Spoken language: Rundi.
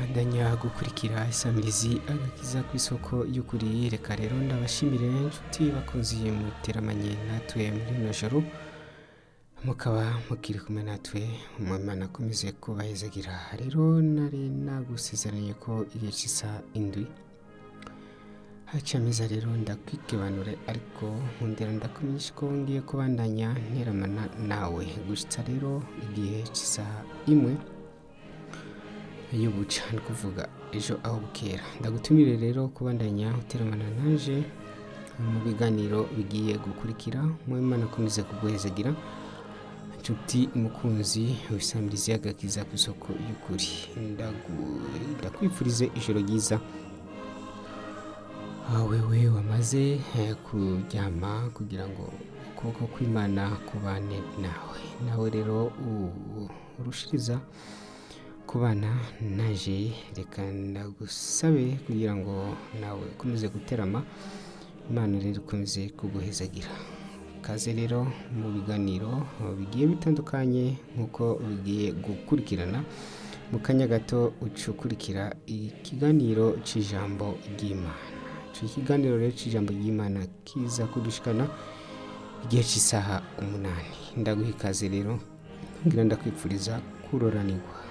bandanya gukurikira isamirizi agakiza ku isoko y'ukuri reka rero ndabashimire inshuti bakunzi muteramanye natwe muri rino joro mukaba mukiri kumwe natwe umwimana akomeze kubahezagira rero nari nagusezeranye ko igihe cy'isa indwi hacamiza rero ndakwigebanure ariko nkundira ndakumenyesha ko ngiye kubandanya nteramana nawe gushitsa rero igihe cy'isaha imwe y'ubuca ni kuvuga ejo aho bukera ndagutumire rero kubandanya uteramana naje mu biganiro bigiye gukurikira mwimana akomeze kuguhezagira inshuti umukunzi wisamirizi y'agakiza ku isoko y'ukuri Ndagu- ndakwifurize ijoro ryiza wewe wamaze eh, kuryama kugira ngo ukuboko kw'imana kubane nawe nawe rero u- urushiriza kubana naje reka ndagusabe kugira ngo nawe ukomeze guterama imana rero ikomeze kuguhezagira kaze rero mu biganiro bigiye bitandukanye nk'uko bigiye gukurikirana mu kanya gato uca ukurikira ikiganiro cy'ijambo ry'imana icyo kiganiro rero cy'ijambo ry'imana kiza kudushikana igihe cy'isaha umunani ndaguha ikaze rero ngira ndakwipfuriza kuroranirwa